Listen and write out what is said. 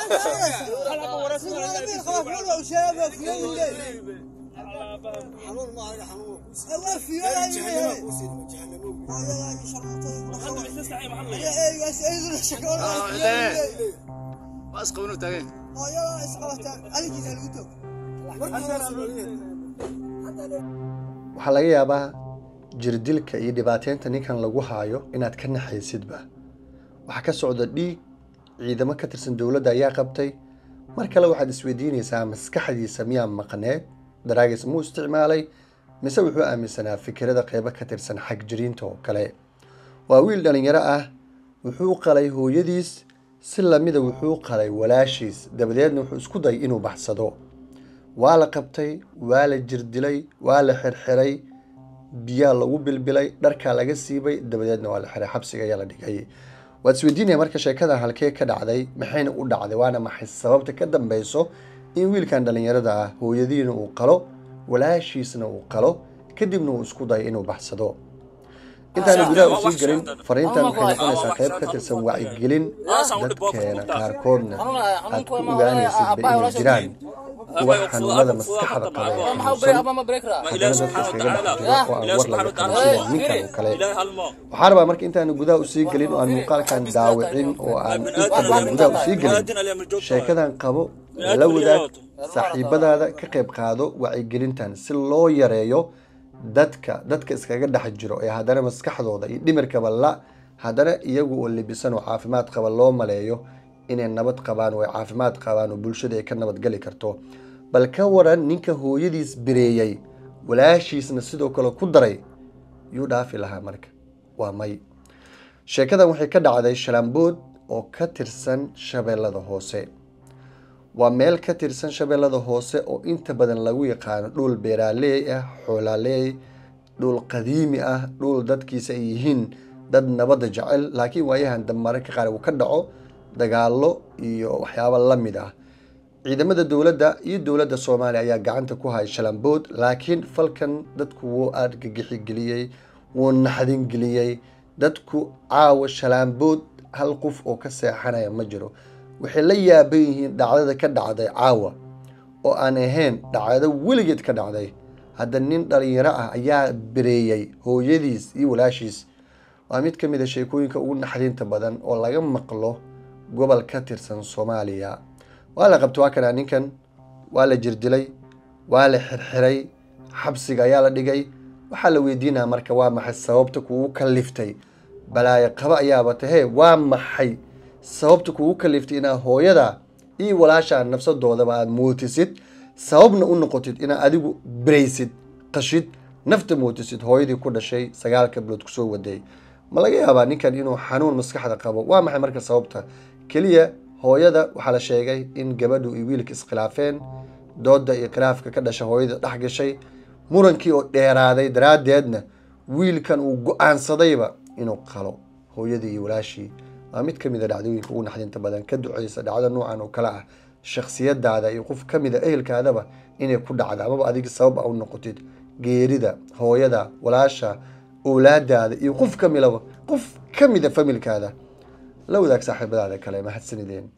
waxaa laga yaabaa jirdilka iyo dhibaateynta ninkan lagu haayo inaad ka naxaysidba waxaa ka socda dhiig ciidamo ka tirsan dowladda ayaa qabtay mar kale waxaad isweydiinaysaa maskaxdiisa miyaa maqneed daraagis muu isticmaalay mise wuxuu aaminsanaa fikirada qeybo ka tirsan xagjiriinta oo kale waa wiil dhallinyaro ah wuxuu qalay hooyadiis si lamida wuxuu qalay walaashiis dabadeedna wuxuu isku dayay inuu baxsado waa la qabtay waa la jirdilay waa la xirxiray biyaa lagu bilbilay dharkaa laga siibay dabadeedna waa la xiray xabsiga ayaa la dhigay waad isweydiinaya marka sheekadan halkee ka dhacday maxayna u dhacday waana maxay sababta ka dambeyso in wiilkan dhallinyarada ah hooyadiina uu qalo walaashiisna uu qalo kadibna uu isku dayo inuu baxsado intaana gudaha usii gelin fariintan waxay noqonaysaa qayb ka tirsan wacyigelin dadkeena qaarkoodna aad ku ogaanaysidba inay jiraan kuwa xanuunada maskaxda qaba ee xanuunsan haddana dadka iskaga dhex jiro oo aan war laga qabin sida ninkan oo kale waxaa rabaa marka intaanu gudaha usii gelin oo aan muuqaalkan daawicin oo aan inta badan gudaha usii gelin sheekadan qabo la wadaag saaxiibadaada ka qayb qaado wacyigelintan si loo yareeyo dadka dadka iskaga dhex jiro ee haddana maskaxdooda iyo dhimirkaba la haddana iyagu oo libisan oo caafimaad qaba loo maleeyo inay nabad qabaan oo ay caafimaad qabaan oo bulshada ay ka nabadgeli karto bal ka waran ninka hooyadiis bireeyey walaashiisna sidoo kale ku daray yuu dhaafi lahaa marka waa may sheekadan waxay ka dhacday shalambood oo ka tirsan shabeellada hoose waa meel ka tirsan shabeellada hoose oo inta badan lagu yaqaano dhul beeraaley ah xoolaaley dhul qadiimi ah dhul dadkiisa ay yihiin dad nabadda jecel laakiin waayahan dambe mararka qaar uu ka dhaco dagaallo iyo waxyaabo la mid ah ciidamada dowladda iyo dowladda soomaaliya ayaa gacanta ku haya shalambood laakiin falkan dadku wuu argagixigeliyey wuu naxdingeliyey dadku caawa shalambood hal qof oo ka seexanaya ma jiro waxay la yaaban yihiin dhacdada ka dhacday caawa oo aan ahayn dhacdo weligeed ka dhacday hadda nin dhalinyaro ah ayaa bireeyey hooyadiis iyo walaashiis waa mid ka mid a sheekooyinka ugu naxdinta badan oo laga maqlo gobol ka tirsan soomaaliya waa la qabta waa kanaa ninkan waa la jirdilay waa la xirxiray xabsiga ayaa la dhigay waxaa la weydiinaya marka waa maxay sababta kugu kaliftay balaayo qaba ayaaba tahee waa maxay sababta kugu kaliftay inaad hooyada iyo walaashaa nafsadoodaba aada mootisid sababna u noqotid inaad adigu biraysid qashid nafta mootisid hooyadii ku dhashay sagaalka bilood kusoo waday ma laga yaabaa ninkan inuu xanuun maskaxda qabo waa maxay marka sababta keliya hooyada waxaa la sheegay in gabadhu iyo wiilka iskhilaafeen dooda iyo khilaafka ka dhasha hooyada dhex gashay murankii oo dheeraaday daraaddeedna wiilkan uu go-aansadayba inuu qalo hooyadii iyo walaashii waa mid ka mid a dhacdooyinka ugu naxdinta badan ka duceysa dhacdo noocan oo kale ah shakhsiyadaada iyo qof ka mid a ehelkaadaba inay ku dhacda amaba adiga sabab a u noqotid geerida hooyada walaasha owlaadaada iyo qof ka milaba qof ka mid a familkaada la wadaag saaxiibadaada kale mahadsanideen